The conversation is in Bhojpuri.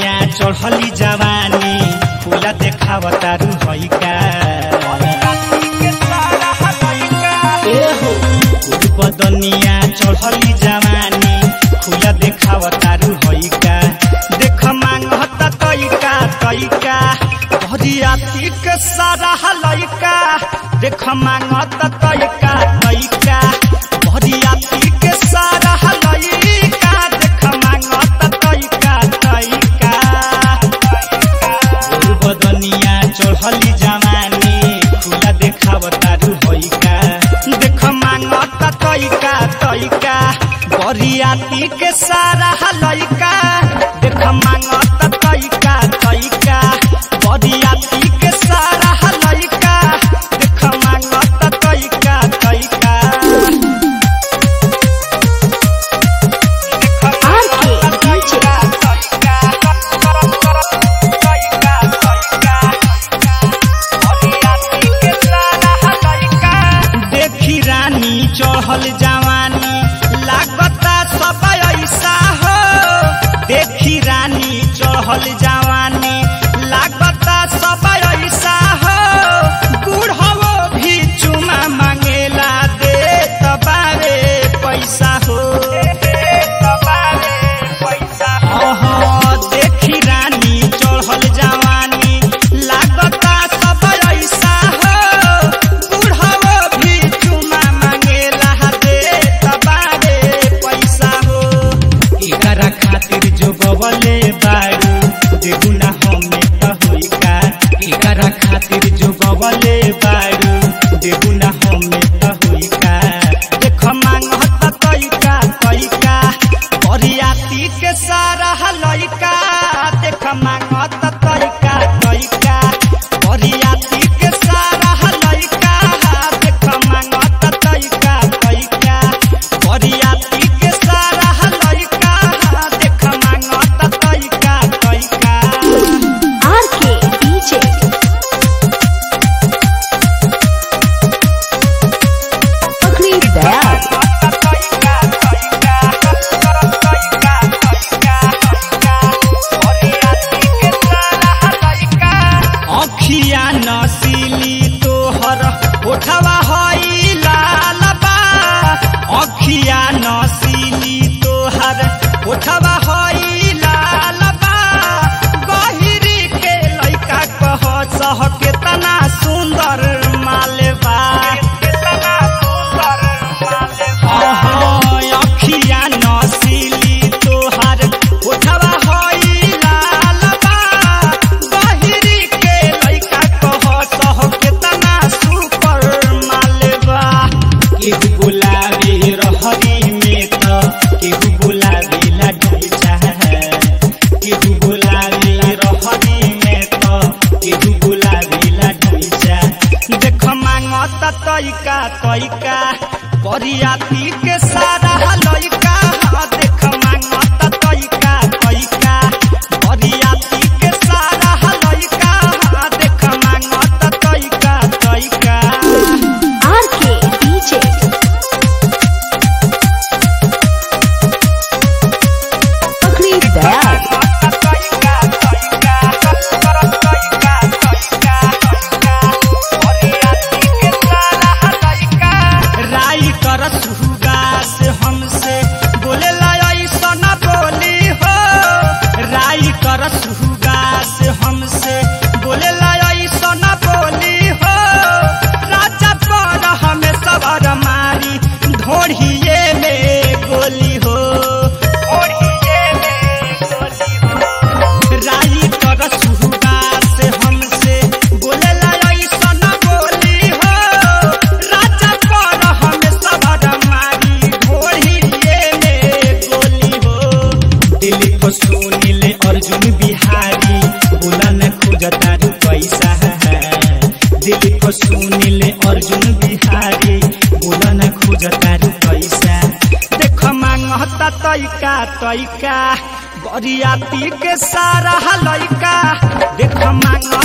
बदनिया चढ़ली जवानी खुला देखावता रुहई का एहो गोर बदनिया चढ़ली जवानी खुला देखावता रुहई का देख मांगता तैका तैका भरिया तिक सारा लैका देख मांगता तैका तैका भरिया तिक सारा लैका देख मांगता तैका तैका गोर बदनिया चढ़ली जवानी खुला देखावता रुहैका देख मांगता तैका तैका बरियाती के सारा लैका देख मांगता तैका तैका बरियाती के सारा लैका देख मांगता तैका तैका देखी रानी चढ़ल जवानी लागता सब ऐसा हो देखी रानी चढ़ल जवानी लागता सब ऐसा हो बूढ़ो भी चुमा मांगेला दे तबारे पैसा हो अहो, देखी रानी चढ़ल जवानी लागता सब ऐसा हो बूढ़ो भी चुमा मांगेला दे तबारे पैसा हो एकरा खातिर जो गवले बारू देहुना हमें त होई का एकरा खातिर जो गवले बारू देहुना हमें त होई का देख मांगता तैका तैका बरियाती के सारा लैका देख मांगता तैका तैका बरियाती के सारा लैका देख मांगता तैका तैका बरियाती के सारा लैका देख मांगता तैका तैका RK DJ Akli Dayal अखिया नसीली तोहर ओठवा हई लाल बा अखिया नसीली तोहर ओठवा हई लाल बा गहिरी के लइका कह सह केतना सुंदर मालबा अहो, अखिया नसीली तोहर ओठवा हई लाल बा गहिरी के लइका कह सह केतना सुपर मालबा केहू गुलाबी रहरी में त केहू गुलाबी लाडली चाहे केहू गुलाबी रहरी में त केहू गुलाबी लाडली चाहे देख मांगता तैका तैका बरियाती के सारा लइका देख मांगता तैका तैका बरियाती के सारा लइका देख मांगता तैका तैका RK DJ Akli Dayal राई कर सुगा से हमसे बोले ऐसा न बोली हो राई कर सुगा से हमसे बोले ऐसा न बोली हो राजा पर हमें सबर मारी ढोढ़िए में गोली हो राई कर सुगा से हमसे बोले ऐसा न बोली हो राजा पर हमें सबर मारी ढोढ़िए में गोली हो दिल्ली को सुनील अर्जुन बिहारी बोला न खोजता रू पैसा दिल्ली को सुनील अर्जुन बिहारी बोला न खोजता रू पैसा देख मांगता तैका तैका बरियाती के सारा लैका देख मांग